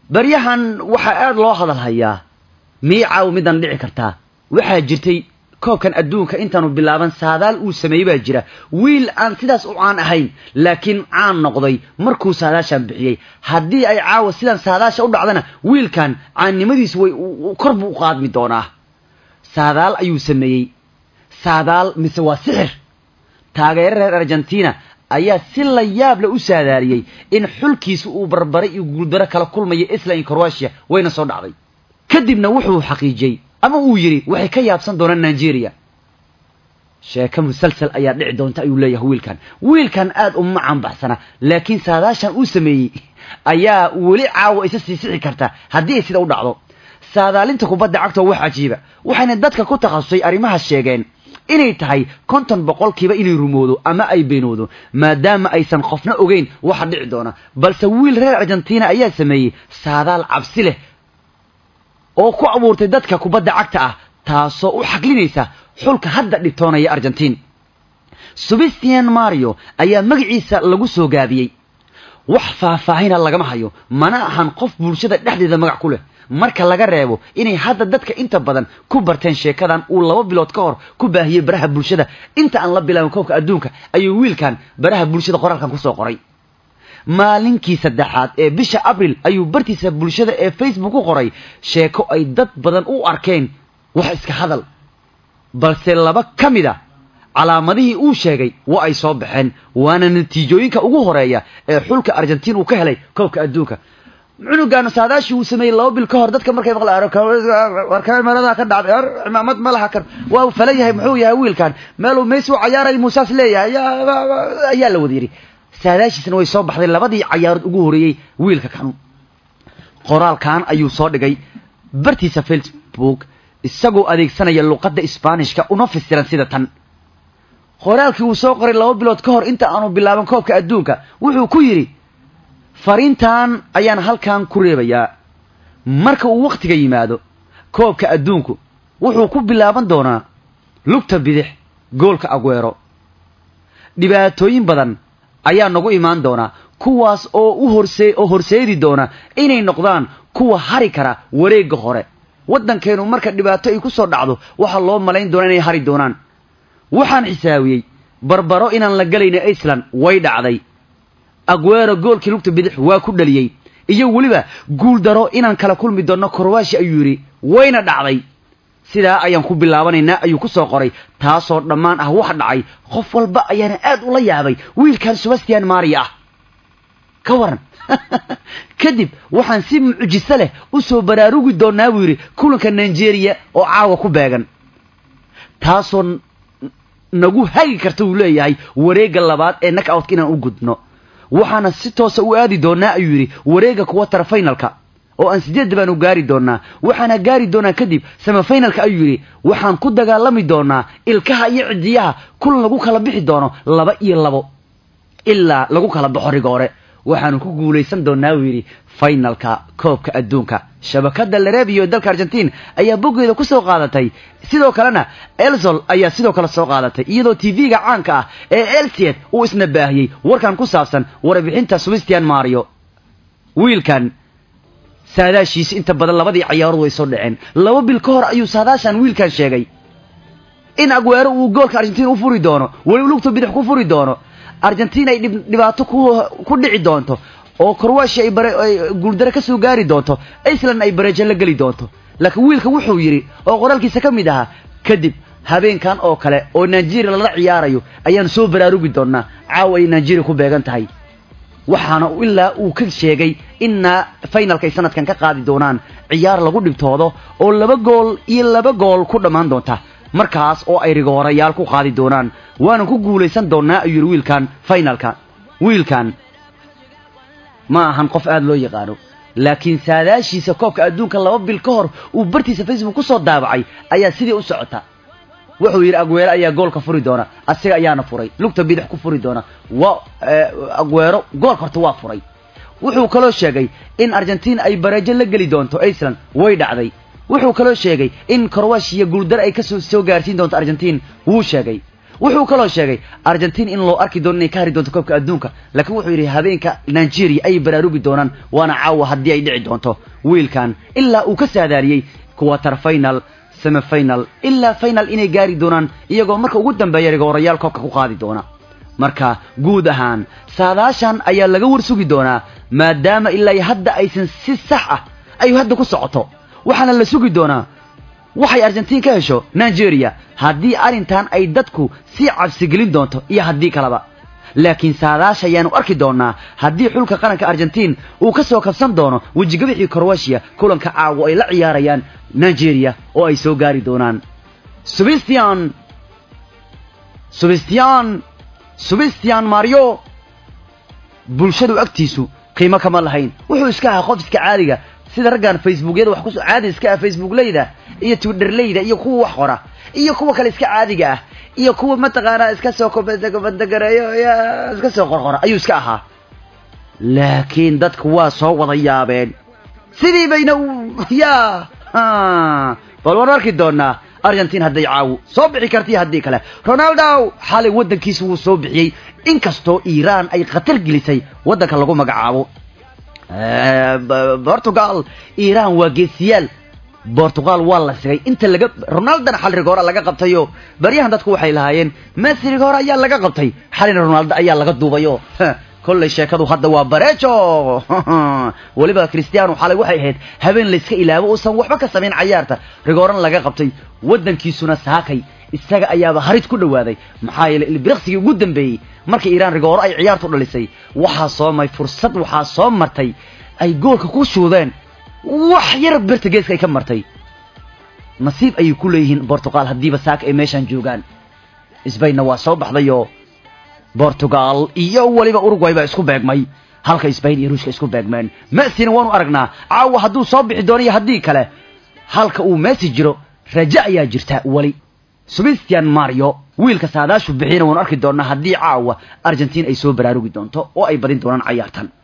baryahan waxaa aad loo hadal hayaa miicaaw midan dhici kartaa waxaa jirtay koobkan adduunka intaanu bilaaban saadaal uu sameeyey baa jira wiil aan sidaas u caan ahayn laakiin caan noqday markuu saadaashan bixiyey haddii ay caawa sidan saadaasha u dhacdana wiilkan caannimadiisu way kor buu u qaadmi doonaa saadaal ayuu sameeyey saadaal mise waa sixir taageero reer argentina ayaa si la yaab leh u saadaaliyey in xulkiisu uu barbaray iyo guuldaro kala kulmayo island croatia wayna soo dhacday kadibna wuxuu xaqiijiyey ama uu yidhi waxay ka yaabsan doonaan nigeria sheeko musalsal ayaa dhici doonta ayuu leeyahay wiilkan wiilkan aad uma canbaxsana laakiin saadaashan uu sameeyey ayaa weli caawa isa sii sixi karta haddii ay sida u dhacdo saadaalinta kubadda cagta wax cajiiba waxayna dadka ku takhasusay arrimahaas sheegeen inay tahay konton boqolkiiba inay rumoodo ama ay beenoodo maadaama aysan qofna ogeyn waxa dhici doona balse wiil reer argentina ayaa sameeyey saadaal cabsi leh oo ku abuurtay dadka kubadda cagta ah taasoo u xaglinaysa xulka hadda dhibtoonaya argentiin sebastian mario ayaa magaciisa lagu soo gaabiyey wax faahfaahina lagama hayo mana ahan qof bulshada dhexdeeda magac ku leh marka laga reebo inay hadda dadka inta badan ku barteen sheekadan uu laba bilood ka hor ku baahiyey baraha bulshada inta aan la bilaabin koobka adduunka ayuu wiilkan baraha bulshada qoraalkan kusoo qoray maalinkii saddexaad ee bisha abril ayuu bartiisa bulshada ee facebook ku qoray sheeko ay dad badan u arkeen wax iska hadal balse laba ka mid a calaamadihii uu sheegay waa ay soo baxeen waana natiijooyinka ugu horeeya ee xulka argentiin uu ka helay koobka adduunka cunugaanu saadaashii uu sameeyey laba bil ka hor dadka markay maqlaarkamerada ka dhacday or cimaamad ma laha kar waa uu falan yahay muxuu yahay wiilkan meeluu meys u cayaaray muusaas leeyahay ayaa la wada yidhi saadaashiisna way soo baxday labadii cayaarood ugu horeeyey wiilka kanu qoraalkan ayuu soo dhigay bartiisa facebook isagoo adeegsanaya luqadda isbaanishka una fasiran sida tan qoraalkii uu soo qoray laba bilood ka hor inta aanu bilaaban koobka adduunka wuxuu ku yidhi fariintan ayaan halkan ku reebayaa marka uu wakhtiga yimaado koobka adduunku wuxuu ku bilaaban doonaa lugta bidix goolka agweero dhibaatooyin badan ayaa nagu imaan doonaa kuwaas oo u horse oo horseedi doona inay noqdaan kuwa hari kara wareegga hore waddankeenu marka dhibaato ay ku soo dhacdo waxaa loo malayn doonaa inay hari doonaan waxaan xisaabiyey barbaro inaan la gelayna iceland way dhacday agweero goolkii lugta bidix waa ku dhaliyey iyo weliba guul daro inaan kala kulmi doonno korwaashi ayuu yidhi wayna dhacday sidaa ayaan ku bilaabanaynaa ayuu ku soo qoray taasoo dhammaan ah wax dhacay qof walba ayaana aad ula yaabay wiilkan sebastian maria ah ka waran kadib waxaan si mucjiso leh u soo baraarugi doonaa buu yidhi kulanka nigeria oo caawa ku beegan taasoo nagu hagi karta uu leeyahay wareegga labaad ee nakoutka inaan u gudno waxaana si toosa u aadi doonaa ayuu yidhi wareegga kuwatara finalka oo aan sideedda baanu gaari doonaa waxaana gaari doonaa kadib semifinalka ayuu yidhi waxaan ku dagaalami doonaa ilkaha iyo cidiyaha kulan lagu kala bixi doono laba iyo labo ilaa lagu kala baxo rigoore waxaanu ku guulaysan doonaa uu yidhi finalka koobka adduunka shabakada larebiyo dalka argentiin ayaa boggeeda ku soo qaadatay sidoo kalena elzol ayaa sidoo kale soo qaadatay iyadoo tv-ga caanka ah ee elsiet uu isna baahiyey warkan ku saabsan warbixinta sebastian mario wiilkan saadaashiisi inta badan labadii cayaarood way soo dhaceen laba bil ka hor ayuu saadaashan wiilkan sheegay in agweero uu goolka argentiin u furi doono weliba lugta bidix ku furi doono argentiin ay dhibaato ku dhici doonto oo korwashi ay guuldaro ka soo gaari doonto iceland ay bareejo la geli doonto laakiin wiilka wuxuu yidhi oo qoraalkiisa ka mid ahaa kadib habeenkan oo kale oo nigeria lala ciyaarayo ayaan soo baraarugi doonaa caawa ay nigeria ku beegan tahay waxaana ilaa uu ka sheegay inna finalka ay sanadkan ka qaadi doonaan ciyaar lagu dhibtoodo oo laba gool iyo laba gool ku dhammaan doonta markaas oo ay rigoorayaal ku qaadi doonaan waana ku guulaysan doonaa ayuu yidhi wiilkan finalka wiilkan ma ahan qof aada loo yaqaano laakiin saadaashiisa koobka adduunka laba bil ka hor uu bartiisa facebook ku soo daabacay ayaa sidii u socota wuxuu yidhi agweero ayaa goolka furi doona asiga ayaana furay lugta bidix ku furi doona waa agweero goolka horta waa furay wuxuu kaloo sheegay in argentiin ay bareejo la geli doonto iceland way dhacday wuxuu kaloo sheegay in korwashiya guuldar ay kasoo soo gaarsiin doonto argentiin wuu sheegay wuxuu kaloo sheegay argentiin in loo arki doono inay ka hari doonto koobka adduunka laakiin wuxuu yidhi habeenka nigeria ayay baraarugi doonaan waana caawa haddii ay dhici doonto wiilkan ilaa uu ka saadaaliyey quarter final semifinal ilaa final inay gaari doonaan iyagoo marka ugu dambeeya rigoorayaal koobka ku qaadi doona marka guud ahaan saadaashan ayaa laga warsugi doonaa maadaama ilaa hadda aysan si sax ah ay hadda ku socoto waxaana la sugi doonaa waxay argentiin ka hesho nigeria haddii arrintan ay dadku sii cabsigelin doonto iyo haddii kaleba laakiin saadaasha ayaanu arki doonaa haddii xulka qaranka argentiin uu ka soo kabsan doono wejigabixii crowatiya kulanka caawo ay la ciyaarayaan nigeria oo ay soo gaari doonaan subistian subistian subistian mario bulshadu agtiisu qiimo kama lahayn wuxuu iska ahaa qof iska caadiga sida raggan facebookyada wax kusoo caadi iska ah facebookleyda iyo twitterleyda iyo kuwa wax qora iyo kuwa kale iska caadiga ah iyo kuwa mataqaanaa iska soo kobadagareeyo iska soo qorqora ayuu iska ahaa laakiin dadku waa soo wada yaabeen sidii bayna ya bal waan arki doonaa argentiin hadday caawu soo bixi karta iyo haddii kale ronaldo xalay waddankiisa wuu soo bixiyey inkastoo iiraan ay khatar gelisay waddanka lagu magacaabo portugal iiraan waa geesiyaal bortugal waa la sigay inta laga ronaldona xal rigoora laga qabtayo baryahan dadku waxay lahaayeen messi rigoora ayaa laga qabtay xalina ronaldo ayaa laga duubayo kolley sheekadu hadda waa barejo weliba christiano xalay waxay ahayd habeen layska ilaabo uusan waxba ka samayn cayaarta rigooran laga qabtay waddankiisuna saakay isaga ayaaba harid ku dhawaaday maxaa yeelay ilbiriqsigii ugu dambeeyey markii iiraan rigooro ay ciyaartu dhalisay waxaa soo may fursad waxaa soo martay ay goolka ku shuudeen wax yar birta geeska ay ka martay nasiib ayay ku leeyihiin bortugal haddiiba saaka ay meeshaan joogaan sbainna waa soo baxdayoo bortugal iyo weliba urugway baa isku beegmay halka sbain iyo ruushka isku beegmeen messina waanu aragnaa caawa hadduu soo bixi doono iyo haddii kale halka uu messi jiro raja ayaa jirta weli sebastian mario wiilka saadaashu bixiyana waanu arki doonaa haddii caawa argentiin ay soo baraarugi doonto oo ay badin doonaan cayaartan